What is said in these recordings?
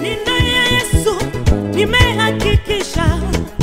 ninaye Yesu, nimehakikisha.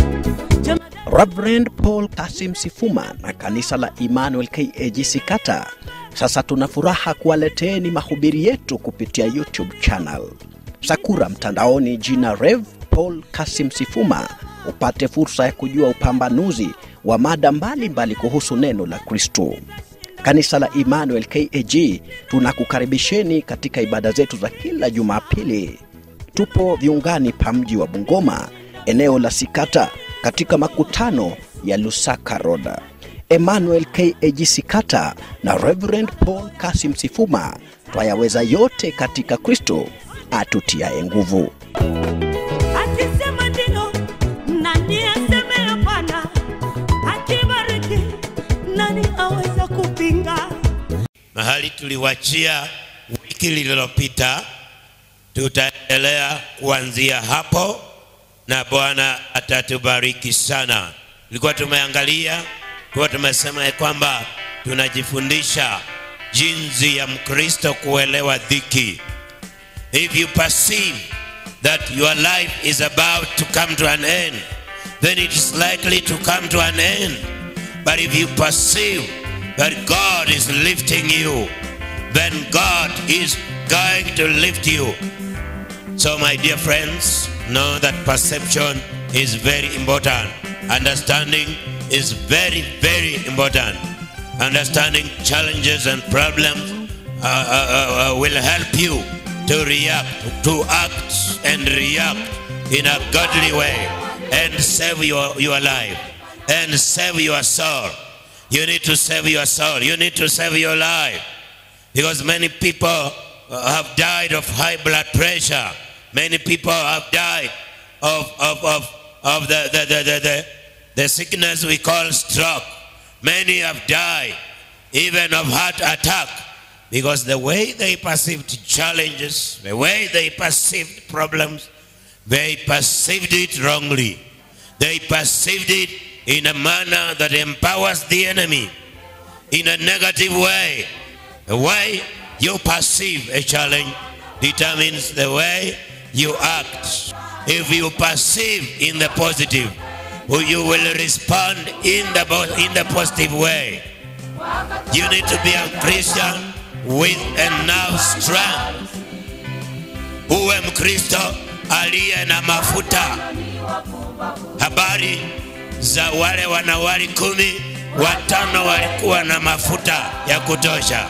Reverend Paul Kasim Sifuma na kanisa la Emmanuel KAG Sikata. Sasa tuna furaha kuwaleteeni mahubiri yetu kupitia YouTube channel Sakura mtandaoni, jina Rev Paul Kasim Sifuma, upate fursa ya kujua upambanuzi wa mada mbalimbali mbali kuhusu neno la Kristo. Kanisa la Emmanuel KAG tunakukaribisheni katika ibada zetu za kila Jumapili. Tupo viungani pa mji wa Bungoma, eneo la Sikata, katika makutano ya Lusaka Road. Emmanuel KAG Sikata na Reverend Paul Kasim Sifuma twayaweza yote katika Kristo atutiaye nguvu. Akisema ndio, nani aseme hapana? Akibariki, nani aweza kupinga? mahali tuliwachia wiki lililopita, tutaendelea kuanzia hapo na Bwana atatubariki sana. Tulikuwa tumeangalia, tulikuwa tumesema ya kwamba tunajifundisha jinsi ya Mkristo kuelewa dhiki. If you perceive that your life is about to come to an end, then it is likely to come to an end. But if you perceive that God is lifting you, then God is going to lift you. So, my dear friends, know that perception is very important. Understanding is very, very important. Understanding challenges and problems uh, uh, uh, will help you to react, to act and react in a godly way and save your, your life and save your soul. You need to save your soul. You need to save your life. Because many people uh, have died of high blood pressure. Many people have died of, of, of, of the, the, the, the, the, the sickness we call stroke. Many have died even of heart attack because the way they perceived challenges, the way they perceived problems, they perceived it wrongly. They perceived it in a manner that empowers the enemy in a negative way. The way you perceive a challenge determines the way you act. If you perceive in the positive, you will respond in the, bo- in the positive way. You need to be a Christian with enough strength. Uwe Mkristo aliye na mafuta. Habari za wale wanawali kumi, watano walikuwa na mafuta ya kutosha,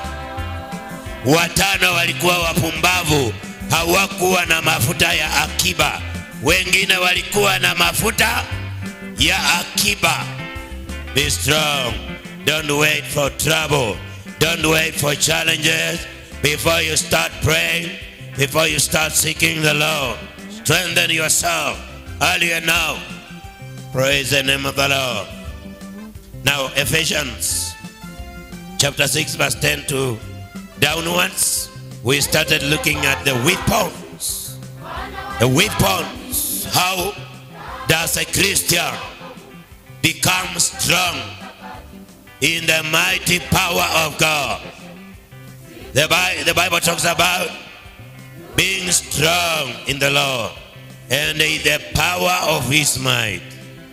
watano walikuwa wapumbavu, hawakuwa na mafuta ya akiba. Wengine walikuwa na mafuta ya akiba. Be strong. Don't wait for trouble. Don't wait for challenges before you start praying, before you start seeking the Lord. Strengthen yourself earlier now. Praise the name of the Lord. Now, Ephesians chapter 6, verse 10 to downwards, we started looking at the weapons. The weapons. How does a Christian become strong in the mighty power of God? The Bible, the Bible talks about being strong in the Lord and in the power of his might.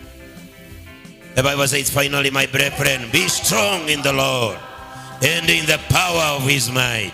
The Bible says, finally, my brethren, be strong in the Lord and in the power of his might.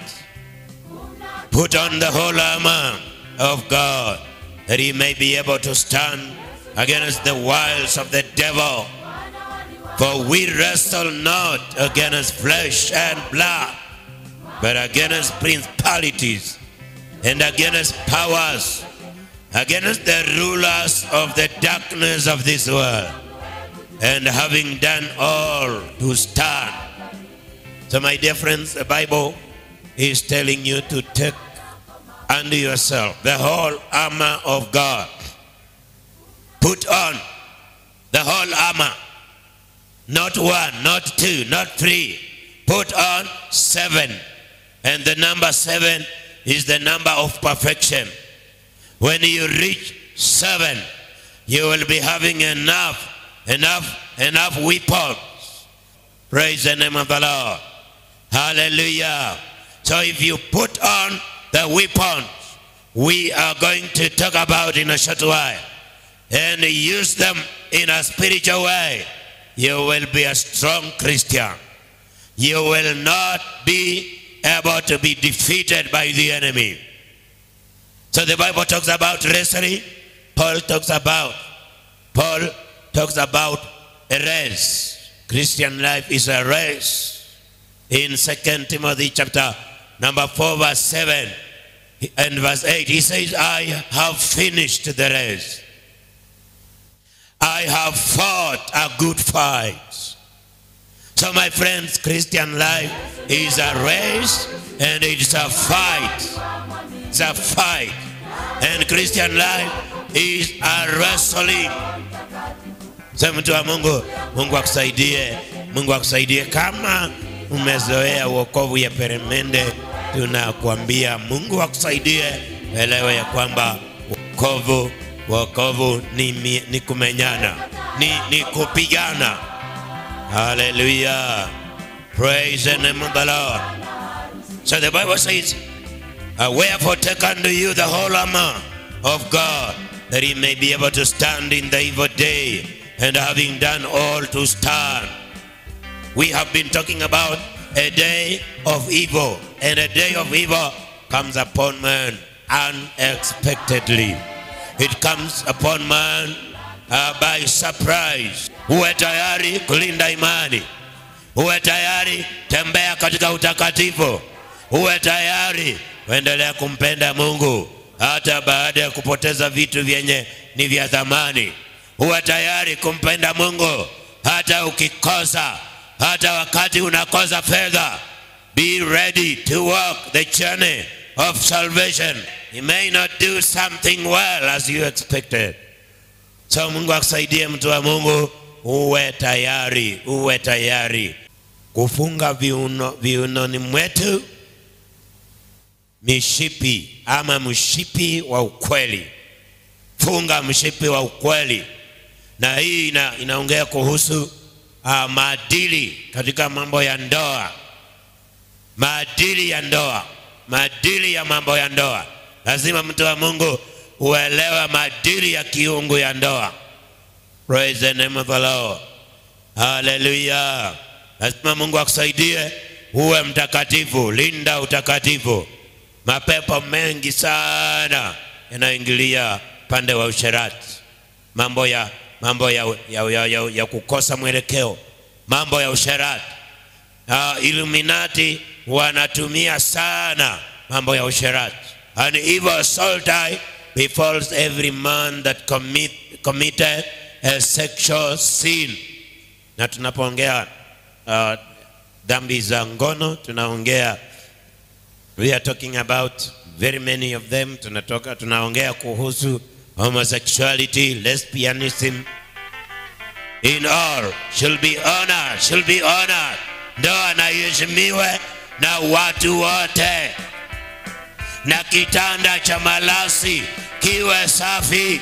Put on the whole armor of God that he may be able to stand against the wiles of the devil. For we wrestle not against flesh and blood, but against principalities and against powers, against the rulers of the darkness of this world, and having done all to stand. So, my dear friends, the Bible is telling you to take unto yourself the whole armor of God. Put on the whole armor. Not one, not two, not three. Put on seven. And the number seven is the number of perfection. When you reach seven, you will be having enough, enough, enough weapons. Praise the name of the Lord. Hallelujah. So if you put on the weapons, we are going to talk about in a short while and use them in a spiritual way, you will be a strong Christian. You will not be able to be defeated by the enemy. So the Bible talks about wrestling. Paul talks about Paul talks about a race. Christian life is a race. In 2 Timothy chapter number 4 verse 7 and verse 8 he says I have finished the race. I have fought a good fight. So my friends, Christian life is a race and it's a fight. It's a fight. And Christian life is a wrestling. Sasa mtu wa Mungu, Mungu akusaidie, Mungu akusaidie. Kama umezoea wokovu ya peremende, tunakuambia Mungu akusaidie, elewe ya kwamba wokovu wokovu ni, mi- ni kumenyana, ni, ni kupigana. Hallelujah. Praise the name of the Lord. So the Bible says, uh, Wherefore take unto you the whole armor of God, that ye may be able to stand in the evil day, and having done all to stand. We have been talking about a day of evil, and a day of evil comes upon man unexpectedly. It comes upon man uh, by surprise. Uwe tayari kulinda imani, uwe tayari tembea katika utakatifu, uwe tayari kuendelea kumpenda Mungu hata baada ya kupoteza vitu vyenye ni vya thamani. Uwe tayari kumpenda Mungu hata ukikosa, hata wakati unakosa fedha. Be ready to walk the journey of salvation. You may not do something well as you expected. So Mungu akusaidie mtu wa Mungu, uwe tayari, uwe tayari kufunga viuno, viunoni mwetu mishipi ama mshipi wa ukweli. Funga mshipi wa ukweli, na hii ina, inaongea kuhusu uh, maadili katika mambo ya ndoa, maadili ya ndoa, maadili ya mambo ya ndoa. Lazima mtu wa Mungu uelewe maadili ya kiungu ya ndoa. Praise the name of the Lord. Hallelujah. Lazima Mungu akusaidie uwe mtakatifu, linda utakatifu. Mapepo mengi sana yanaingilia pande wa usherati, mambo ya mambo ya, ya, ya, ya, ya kukosa mwelekeo, mambo ya usherati. Uh, Illuminati wanatumia sana mambo ya usherati. An evil salty befalls every man that commit, committed a sexual sin. Na tunapoongea uh, dhambi za ngono tunaongea we are talking about very many of them tunatoka tunaongea kuhusu homosexuality lesbianism in all shall be honored shall be honored ndoa na iheshimiwe na watu wote na kitanda cha malasi kiwe safi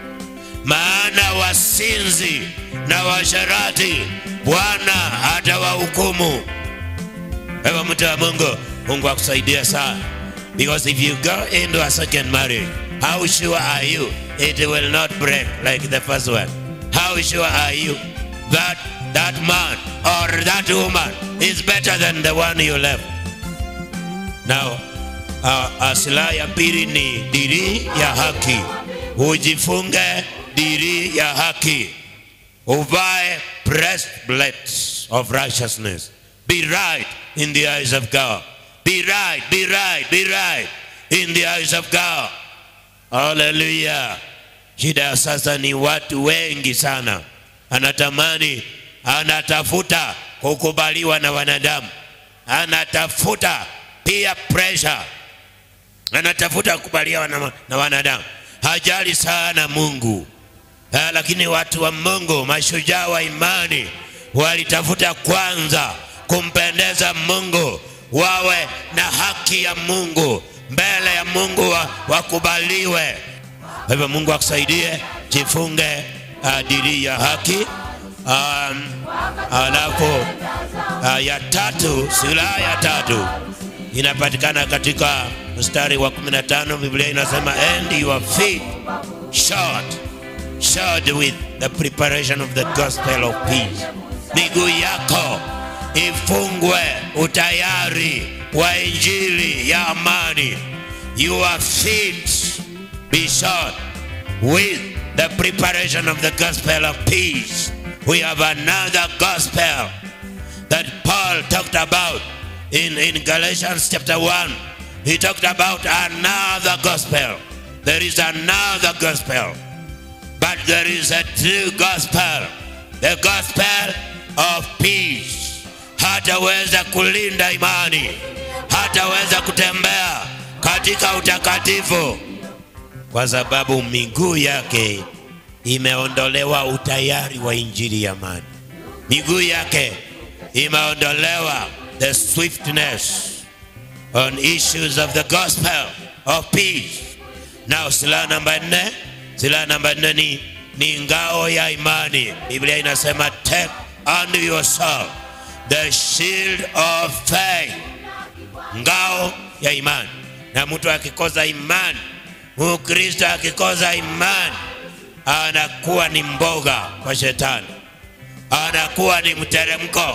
maana wasinzi na washarati bwana atawahukumu Ewe mtu wa Mungu, Mungu akusaidia sana. Because if you go into a second marriage, how sure are you it will not break like the first one? How sure are you that that man or that woman is better than the one you left? Now, uh, uh, silaha ya pili ni diri ya haki. Ujifunge diri ya haki. Uvae breastplates of righteousness. Be right in the eyes of God. Be right, be right, be right in the eyes of God. Hallelujah. Shida ya sasa ni watu wengi sana, anatamani, anatafuta kukubaliwa na wanadamu, anatafuta pia pressure, anatafuta kukubaliwa na, na wanadamu, hajali sana Mungu. Ah, lakini watu wa Mungu, mashujaa wa imani, walitafuta kwanza kumpendeza Mungu, wawe na haki ya Mungu mbele ya Mungu, wa- wakubaliwe. Kwa hivyo Mungu akusaidie, jifunge uh, diri ya haki. Um, alafu uh, ya tatu, silaha ya tatu inapatikana katika mstari wa 15 Biblia inasema and your feet shod shod with the preparation of the gospel of peace. Miguu yako ifungwe utayari wa injili ya amani. Your feet be shod with the preparation of the gospel of peace. We have another gospel that Paul talked about in, in Galatians chapter 1. He talked about another gospel. There is another gospel. But there is a true gospel, the gospel of peace. Hataweza kulinda imani, hataweza kutembea katika utakatifu kwa sababu miguu yake imeondolewa utayari wa injili ya amani. Miguu yake imeondolewa the swiftness on issues of the gospel of peace. Now silaha namba nne, silaha namba nne ni, ni ngao ya imani. Biblia inasema take unto yourself the shield of faith, ngao ya imani. Na mtu akikosa imani, Mkristo akikosa imani, anakuwa ni mboga kwa shetani, anakuwa ni mteremko.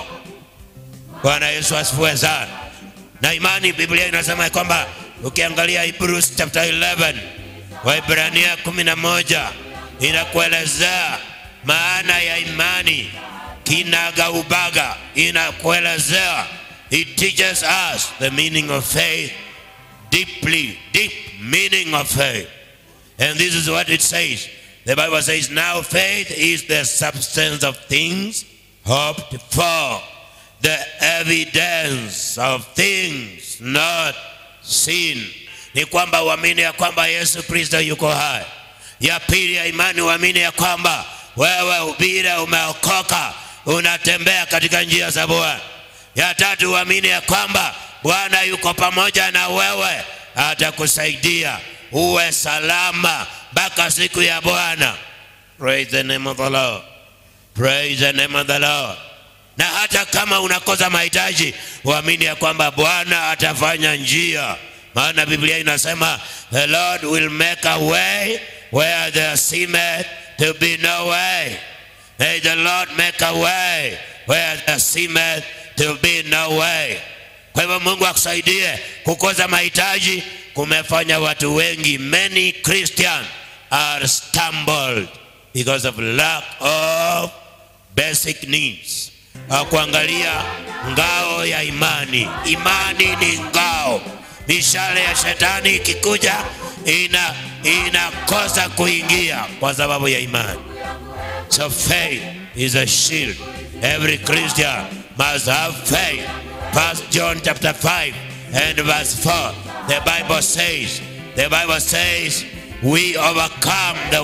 Bwana Yesu asifiwe sana. Na imani, Biblia inasema ya kwamba ukiangalia Hebrews chapter 11 Waibrania 11 inakuelezea maana ya imani kinaga ubaga, inakuelezea it teaches us the meaning of faith deeply, deep meaning of faith. And this is what it says. The Bible says, Now faith is the substance of things hoped for, the evidence of things not seen. Ni kwamba uamini ya kwamba Yesu Kristo yuko hai. Ya pili ya imani uamini ya kwamba wewe ubira umeokoka, unatembea katika njia za Bwana. Ya tatu uamini ya kwamba Bwana yuko pamoja na wewe, atakusaidia uwe salama mpaka siku ya Bwana. Praise the name of the Lord. Praise the name of the Lord. Na hata kama unakosa mahitaji, uamini ya kwamba Bwana atafanya njia, maana Biblia inasema the Lord will make a way where there seemeth to be no way. May the Lord make a way where there seemeth to be no way. Kwa hivyo Mungu akusaidie. Kukosa mahitaji kumefanya watu wengi, many Christians are stumbled because of lack of basic needs. Kuangalia ngao ya imani. Imani ni ngao. Mishale ya shetani ikikuja ina inakosa kuingia kwa sababu ya imani. So faith is a shield. Every Christian must have faith. First John chapter 5 and verse 4. The Bible says, the Bible says, we overcome the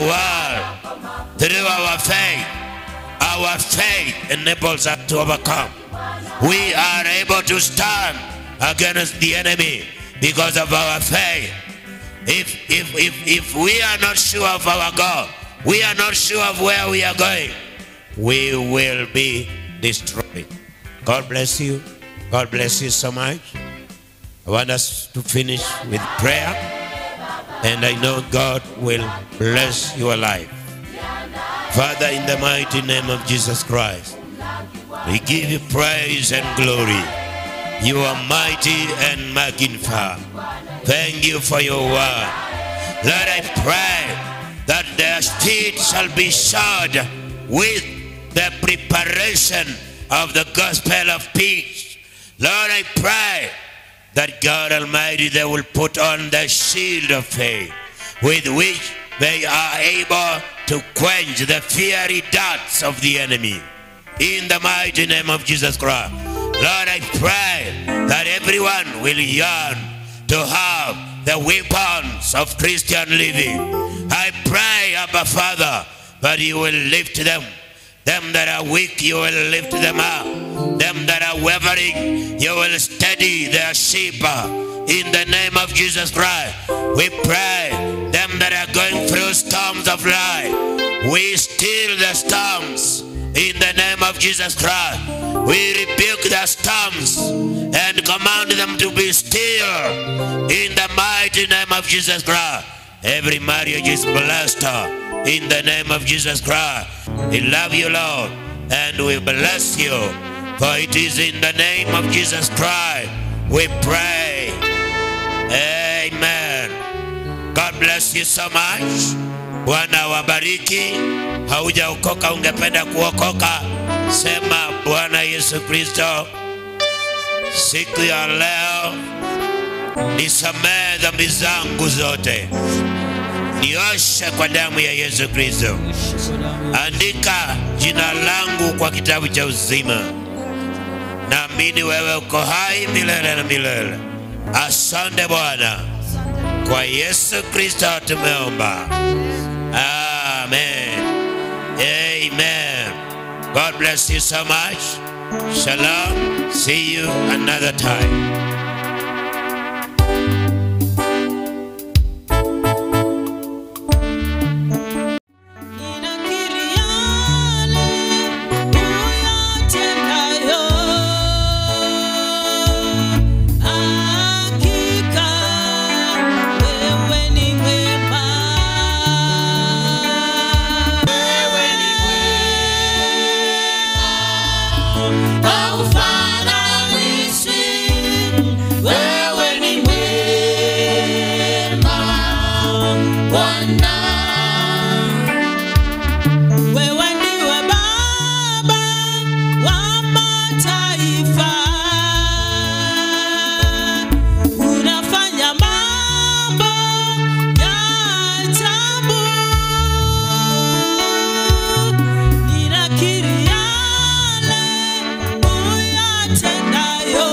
world through our faith. Our faith enables us to overcome. We are able to stand against the enemy because of our faith. If, if, if, if we are not sure of our God, we are not sure of where we are going, we will be destroyed. God bless you. God bless you so much. I want us to finish with prayer, and I know God will bless your life. Father, in the mighty name of Jesus Christ, we give you praise and glory. You are mighty and magnified. Thank you for your word. Lord, I pray that their feet shall be shod with the preparation of the gospel of peace. Lord, I pray that God Almighty, they will put on the shield of faith with which they are able to quench the fiery darts of the enemy. In the mighty name of Jesus Christ. Lord, I pray that everyone will yearn to have the weapons of Christian living. I pray, Abba Father, that you will lift them. Them that are weak, you will lift them up. Them that are wavering, you will steady their sheep. In the name of Jesus Christ, we pray. Them that are going through storms of life, we still the storms In the name of Jesus Christ, we rebuke the storms and command them to be still. In the mighty name of Jesus Christ, every marriage is blessed. In the name of Jesus Christ, we love you, Lord, and we bless you. For it is in the name of Jesus Christ we pray. Amen. God bless you so much. Bwana wabariki. Haujaokoka, ungependa kuokoka, sema Bwana Yesu Kristo, siku ya leo nisamehe dhambi zangu zote, nioshe kwa damu ya Yesu Kristo, andika jina langu kwa kitabu cha uzima. Naamini wewe uko hai milele na milele. Asante Bwana, kwa Yesu Kristo tumeomba, amen. Amen. God bless you so much. Shalom. See you another time. Ninakiri yale uyatendayo, hakika wewe ni mwema. Wewe ni mwema, haufananishwi. Wewe ni mwema, Bwana. Wewe ndiwe Baba wa mataifa, unafanya mambo ya ajabu. Ninakiri yale uyatendayo,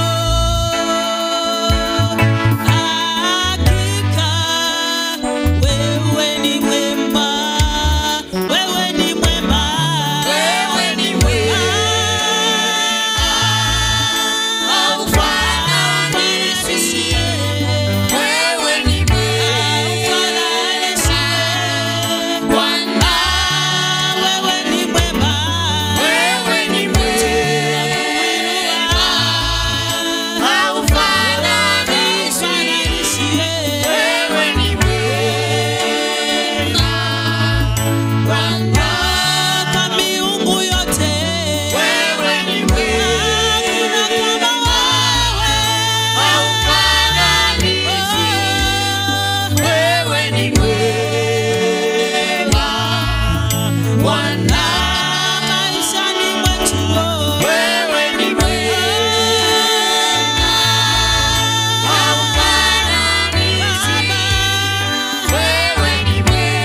hakika wewe ni mwema, wewe ni mwema, wewe ni mwema, haufananishi, wewe ni mwema, Bwana, wewe ni mwema, wewe ni mwema, haufananishi, wewe ni mwema kwa miungu yote wewe ni mwema, hakuna kama wewe, wewe ni mwema Bwana maishani mwetu, wewe ni mwema, haufananishi, wewe ni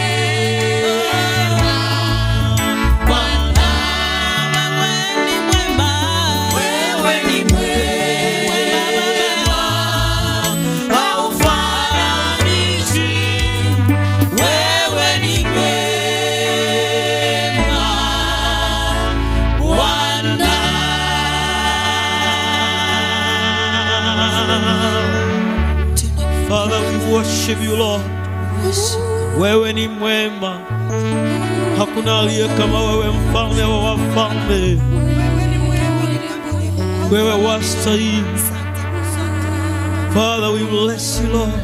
mwema Bwana, wewe ni mwema, wewe ni mwema, haufananishi, wewe ni mwema, Bwana. Father, we worship you Lord. Wewe ni mwema, hakuna aliye kama wewe, mfalme wa wafalme. Wewe wastahili. Father, we bless you Lord.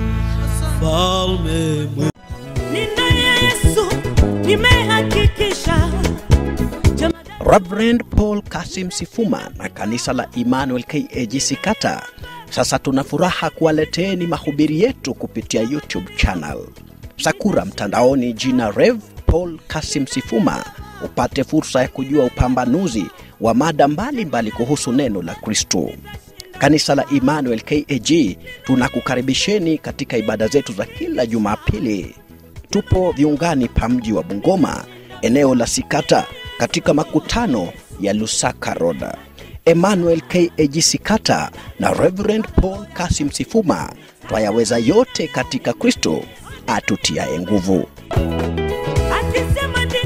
Mfalme mwema. ninaye Yesu, nimehakikisha Jamadari Reverend Paul Kasim Sifuma na kanisa la Emmanuel KAGC Kata. Sasa tuna furaha kuwaleteeni mahubiri yetu kupitia YouTube channel Sakura mtandaoni, jina Rev Paul Kasim Sifuma, upate fursa ya kujua upambanuzi wa mada mbalimbali kuhusu neno la Kristo. Kanisa la Emmanuel KAG tunakukaribisheni katika ibada zetu za kila Jumapili. Tupo viungani pa mji wa Bungoma, eneo la Sikata, katika makutano ya Lusaka Road. Emmanuel KAG Sikata na Reverend Paul Kasim Sifuma twayaweza yote katika Kristo atutiaye nguvu. akisema ndio